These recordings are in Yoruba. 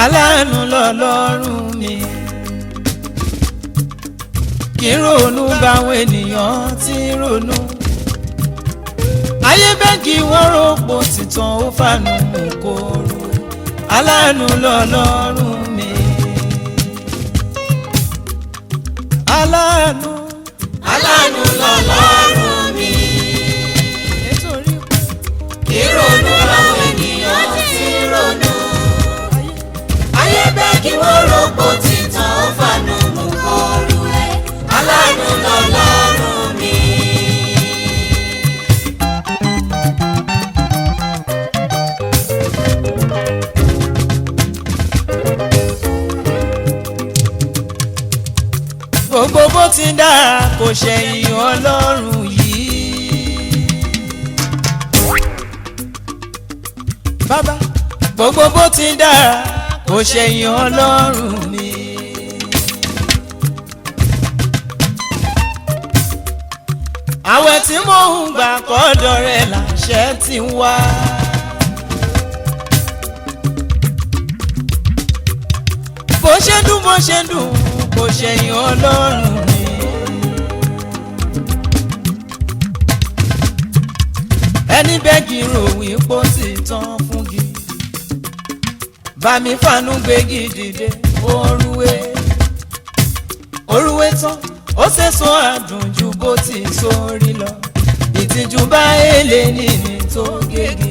aláàánú lọ́lọ́run mi kí n ronú báwọn ènìyàn ti ń ronú ayé bẹ́ẹ̀gì wọ́n rògbò tìtàn ó fànù kòrò aláàánú lọ́lọ́run mi aláàánú aláàánú lọ́lọ́run mi nítorí ìrònú làwọn ènìyàn ti ronú ayé bẹ́ẹ̀ kí wọ́n rògbò títàn ó fànù mú kọrù ẹ̀ aláàánú lọ́lọ́run mi. gbogbo bó ti dára kò ṣẹ̀yìn ọlọ́run yìí. bàbá gbogbo bó ti dára kò ṣẹ̀yìn ọlọ́run mi. àwẹ̀ tí mò ń gbà kọ́dọ̀ rẹ̀ làṣẹ ti ń wá. bó ṣe dùn bó ṣe dùn kò ṣẹ̀yìn ọlọ́run mi. ẹni bẹ́ẹ̀gì ròyìn pó ti tán fúngi bàmí fànú gbégi dìde orúwé orúwé tán ó ṣèṣọ àdùn ju bó ti sórí lọ ìtìjú bá èlé nìní tó gègé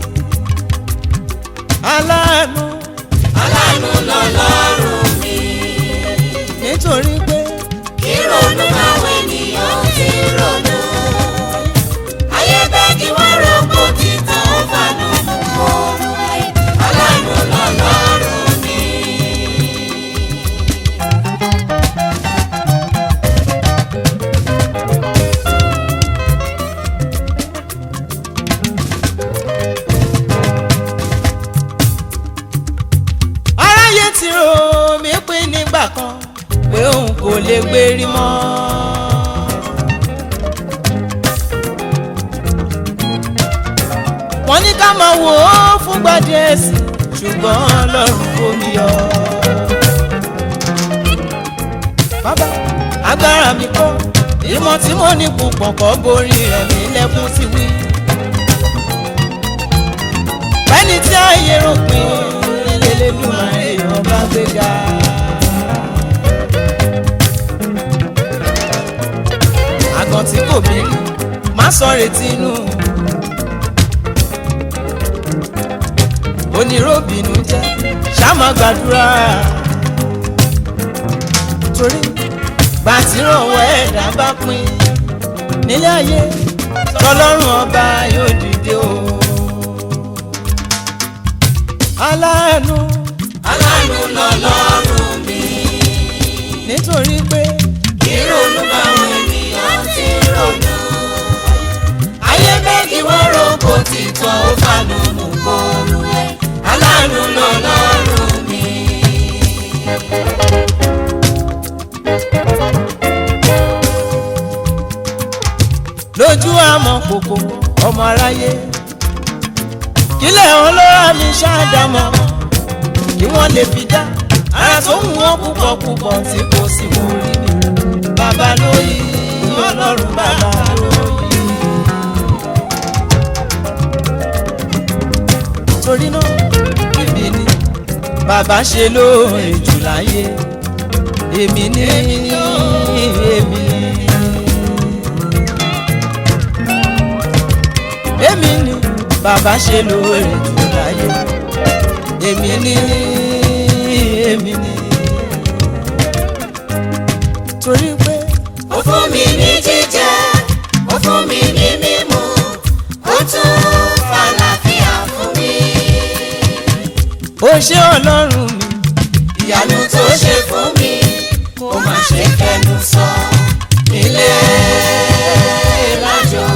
aláàánú aláàánú lọ́lọ́run mi nítorí pé ìrònú làwọn ènìyàn ti ronú ayé bẹ́ẹ̀ kí wọ́n rògbò títàn ó fànù mú kọrù ẹ̀ aláàánú lọ́lọ́run mi. aráyé ti rò mí pín nígbà kan pé òun kò lè gbérí mọ́. wọ́n ní ká máa wò ó fúngbà díẹ̀ sí ṣùgbọ́n ọlọ́run kò mí yọ. bàbá agbára mi kọ́ ìmọ̀ tí mo ní púpọ̀ kọ́ borí rẹ̀ mí lẹ́kún sí wí. bẹ́ẹ̀ni tí ayé rò pé lélẹ́dùnmáyé ọba gbéga. àgàn tí kò bí má sọ retí inú. oníròbìnú jẹ́ ṣáàmà gbàdúrà. torí gbàtírọ̀wọ́ ẹ̀dá bá pín nílé ayé tọlọ́run ọba yóò dìde o. aláàánú aláàánú lọ́lọ́run mi nítorí pé ìrònú báwọn ènìyàn ti ronú ayé bẹ́ẹ̀ kí wọ́n rògbò títàn ó fànù mú kọrù ẹ̀ aláàánú lọ́lọ́run mi. lójú àmọ́ kòkò ọmọ aráyé kílẹ̀ wọn ló rà mí ṣáàdámọ́ kí wọ́n lè fi dá ara tó ń wọ́n púpọ̀ púpọ̀ tí kò sí mú rí ni bàbá lóyè ọlọ́run bàbá lóyè. torí náà èmi ni bàbá ṣe lóore jù láyé èmi ni èmi ni. èmi ni bàbá ṣe lóore jù láyé èmi ni èmi ni torí pé ó fún mi ní jíjẹ ó fún mi ní mímu ó tún fàlàfíà fún mi. ó ṣe ọlọ́run mi ìyanu tó ṣe fún mi kó má ṣe fẹnu sọ nílé lájọ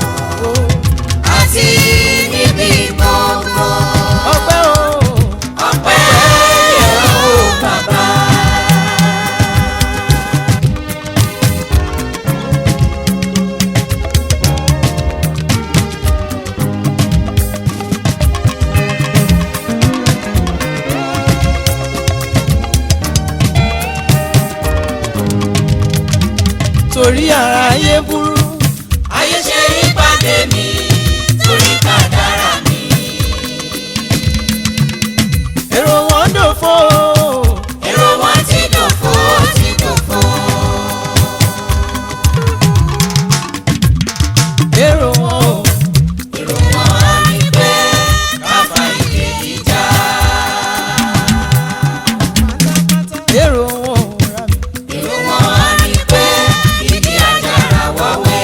àti níbi gbogbo ọpẹ́ o ọpẹ́ yẹ ó bàbá. torí ara ayé burú. ayé ṣe rí pàdé mi torí kádàrá mi. èrò wọn dòfo. èrò wọn ti dòfo ti dòfo. èrò wọn ò. èrò wọn ni pé káfa ìdè ìjà. èrò wọn ò rà mí. èrò wọn ni pé ìdí àjàrà wọ́wẹ́.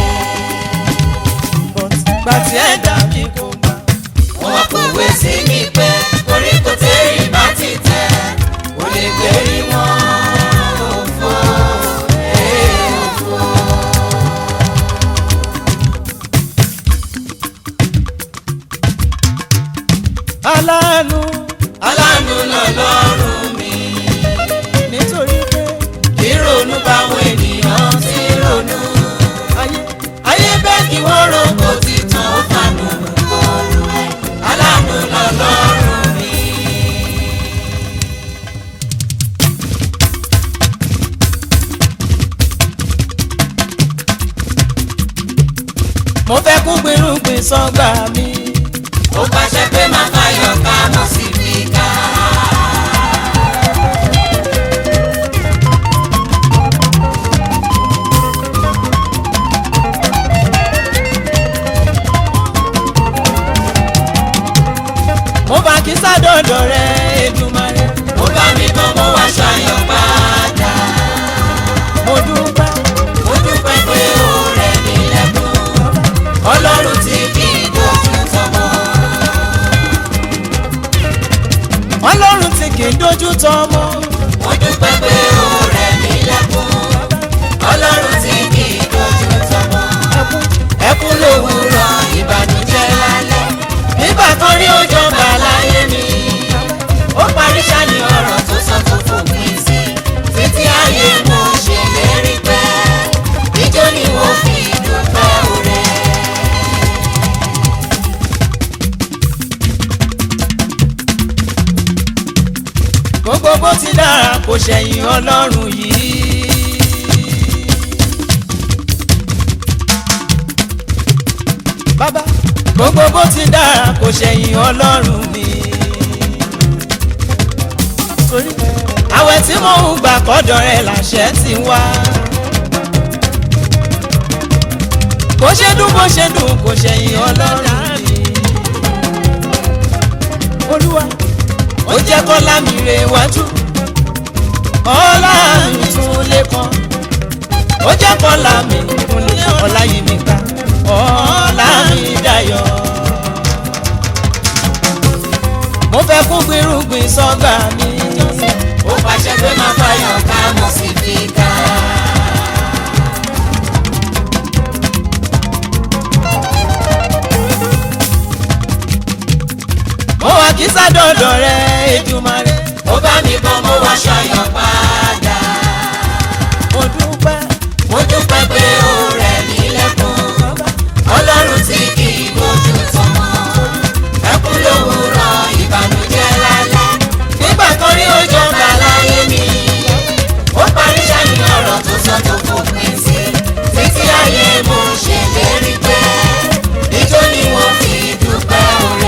but gbà tí ẹ dá mi kò gbà. wọ́n kọ̀wé sí mi pé koríko tẹ́rì bá ti tẹ̀ kò lè gbérí wọn. òfò ẹ̀ òfò. aláàánú aláàánú lọ́lọ́run mi. nítorí pé ìrònú báwọn ènìyàn ti ronú. ayé ayé bẹ́ẹ̀ kí wọ́n rògbò títàn ó fànù kọlu ẹ̀. aláàánú lọ́lọ́run mi. mo fẹ́ kún gbèrúgbìn sọ́gbà mi. ó pàṣẹ pé máa fàyọ̀ ká mọ̀ sí fi ká. mo bá kí sádọ̀dọ̀ rẹ Èdùmàrè. ó bá mi bọ́ mo wá ṣàyọ̀ padà. mo dúpẹ́ mo dúpẹ́ pé ó rẹ̀ mí lẹ́kún. ọlọ́run tí kì í dojú tọmọ. ọlọ́run tí kì í dojú tọmọ. mo dúpẹ́ pé ó rẹ̀ mí lẹ́kún. ọlọ́run tí kì í dojú tọmọ. ẹkún ẹkún lówùúrọ̀ ìbànújẹ́ lálẹ́. nígbà kan rí ó jọba láyé mi. ó parí sani ọ̀rọ̀ tó sọ tó fòpin sí. títí ayé mo ṣèlérí pé ijó ni mo fi dúpẹ́ òrẹ́. gbogbo bó ti dára kò ṣẹ̀yìn ọlọ́run yìí. bàbá gbogbo bó ti dára kò ṣẹ̀yìn ọlọ́run mi. torí àwẹ̀ tí mò ń gbà kọ́dọ̀ rẹ̀ làṣẹ ti wá. bó ṣe dùn bó ṣe dùn kò ṣẹ̀yìn ọlọ́run mi. olúwa ó jẹ́ kọ́lá mi rè wájú ọlá mi tún lé kan ó jẹ́ kọ́lá mi tún lé ọlá yìí mi ká ọlá mi dayọ̀ mo fẹ́ kún gbìrúgbìn sọ́gbà mi ó pàṣẹ pé máa fàyọ̀ ká mo sì fi ká. mo wà kí sádọ̀dọ̀ rẹ Èdùmàrè ó bá mi bọ́ mo wá ṣàyọ̀ padà. mo dúpẹ́ mo dúpẹ́ pé ó rẹ̀ mí lẹ́kún. ọlọ́run tí kì í bójú tọmọ. ẹkún lówùúrọ̀ ìbànújẹ́ lálẹ́. nígbà kan rí ó jọba láyé mi. ó parí sani ọ̀rọ̀ tó sọ tó fòpin sí. títí ayé mo ṣèlérí pé ijó ni wọ́n fi dúpẹ́ òrẹ́.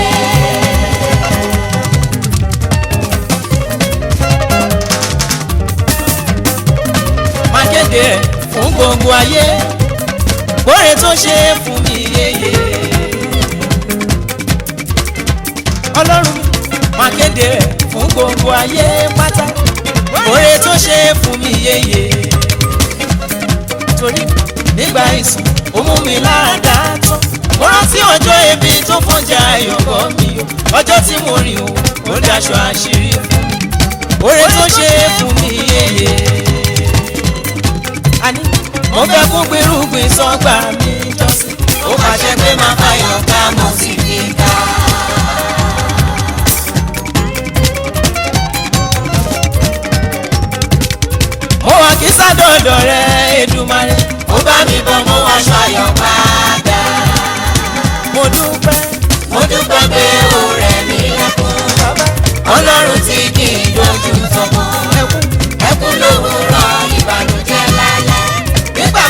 má kéde ẹ̀ fún gbogbo ayé bóre tó ṣe é fún mi yéye. ọlọ́run mi má kéde ẹ̀ fún gbogbo ayé pátá bóre tó ṣe é fún mi yéye. torí nígbà ìsìn ó mú mi láàdá tán mo rántí ọjọ́ ebi tó fọ́njà ayọ̀bọ mi o ọjọ́ tí mo rìn o ó daṣọ àṣírí fún mi bóre tó ṣe é fún mi yéye àní mo fẹ́ kún gbèrúgbìn sọ́gbà mi jọ́sìn. ó pàṣẹ pé máa fàyọ̀ ká mo sì fi ká. mo wà kí sádọ̀dọ̀ rẹ Èdùmàrè. ó bá mi bọ́ mo wá ṣàyọ̀ padà. mo dúpẹ́ mo dúpẹ́ pé ó rẹ̀ mí lẹ́kún. bàbá ọlọ́run tí kì í dojú tọmọ. ẹkún ẹkún lówùúrọ̀ ìbànújẹ́ lálẹ́. nígbà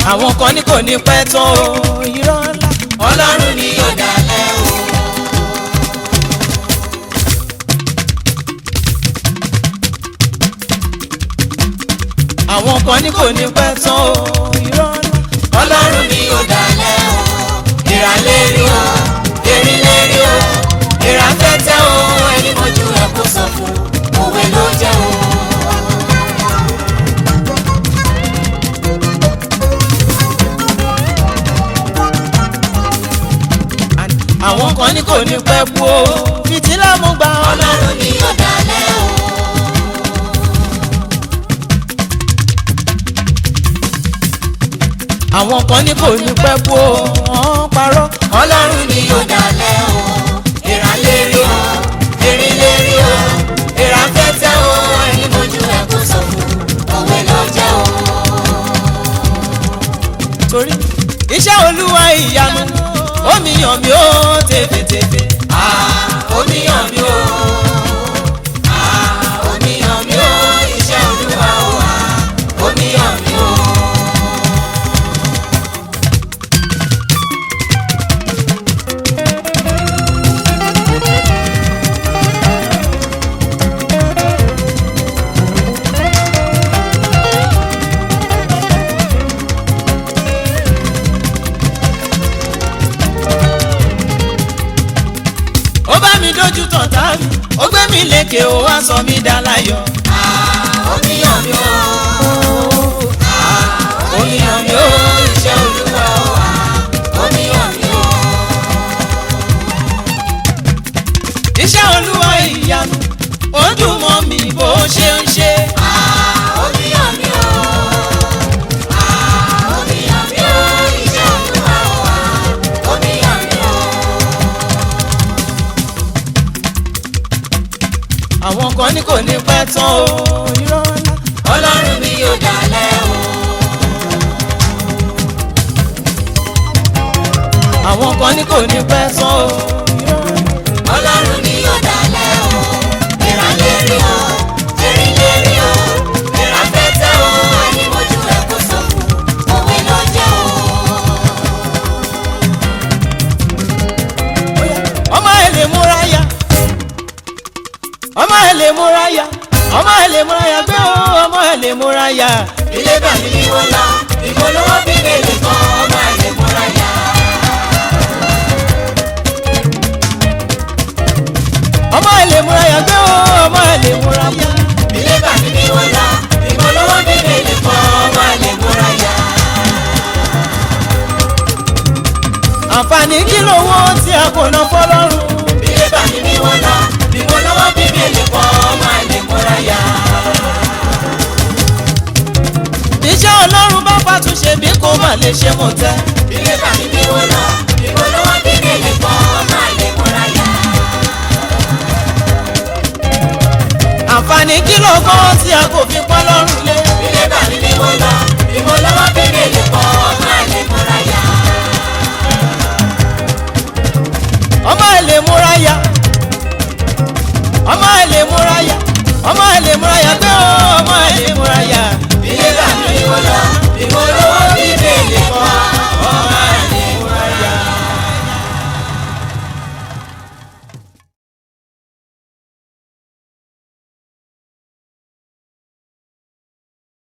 àwọn kan ní kò ní pẹ́ tán o irọ́ ńlá. ọlọ́run ni yóò dalẹ̀ o. àwọn kan ní kò ní pẹ́ tán o irọ́ ńlá. ọlọ́run ni yóò dalẹ̀ o. ìràlérí o erinlérí o ìràfẹ́tẹ́ o ẹni mojú ẹ̀ kó sọ fún òwe ló jẹ́ o. àwọn kan ní kò ní pẹ́ kú o fìtílà mú gbà ọ́. ọlọ́run ni yóò dalẹ̀ o. àwọn kan ní kò ní pẹ́ kú o wọ́n parọ́. ọlọ́run ni yóò dalẹ̀ o. ìràlérí o erinlérí o ìràfẹ́tẹ́ o ẹni mojú ẹ̀ kó sọ fún òwe ló jẹ́ o. torí iṣẹ́ olúwa ìyanu omi yàn mí ó tèfètèfè. Ah, oníyàn mi o. Ah, oníyàn mi o. Iṣẹ́ olúwa o. Ah, oníyàn mi o. ó bá mi dójú tàn tá mi ó gbé mi lékè ó wá sọ mí dá láyọ̀. Ah, oníyàn mi o. Ah, oníyàn mi o. Iṣẹ́ olúwa o. Ah, oníyàn mi o. iṣẹ́ olúwa ìyanu ó dùn mọ́ mi bó ṣe ń ṣe. Ah, oníyàn mi o. Ah, oníyàn mi o. Iṣẹ́ olúwa o. Ah, oníyàn mi o. àwọn kan ní kò ní pẹ́ tán o irọ́ ńlá. ọlọ́run mi yóò dalẹ̀ o. àwọn kan ní kò ní pẹ́ tán o irọ́ ńlá. ọlọ́run ni yóò dalẹ̀ o. ìrànlérí o erinlérí o ìràfẹ́tẹ́ o ẹni mojú ẹ̀ kó sọ fún òwe ló jẹ́ o. ọmọ ẹ lè múra ya ọmọ ẹ lè múra ya ọmọ ẹ lè múra ya gbé o ọmọ ẹ lè múra ya. ilé bàmí ni wọ́n lọ ìpolówó bíbélì kan ọmọ àlè múra yá. ọmọ ẹ lè múra ya gbé o ọmọ ẹ lè múra ya. ilé bàmí ni wọ́n lọ ìpolówó bíbélì kan ọmọ àlè múra yá. àǹfààní kí lówó tí a kò ná fọlọ́run. ilé bàmí ni wọ́n lọ ìpolówó bíbélì kan ọmọ àlè múra yá. iṣẹ́ ọlọ́run bá fàtúnṣe bí kò má lè ṣe mọ̀ tẹ́. ilé bàmí ni wọ́n lọ ìpolówó bíbélì kan ọmọ àlè múra yá. àǹfààní kí lówó tí a kò fi pọ́ lọ́rùn lé. ilé bàmí ni wọ́n lọ ìpolówó bíbélì kan ọmọ àlè múra yá. ọmọ ẹ lè múra ya ọmọ ẹ lè múra ya ọmọ ẹ lè múra ya gbé o ọmọ ẹ lè múra ya. ilé bàmí ni wọ́n lọ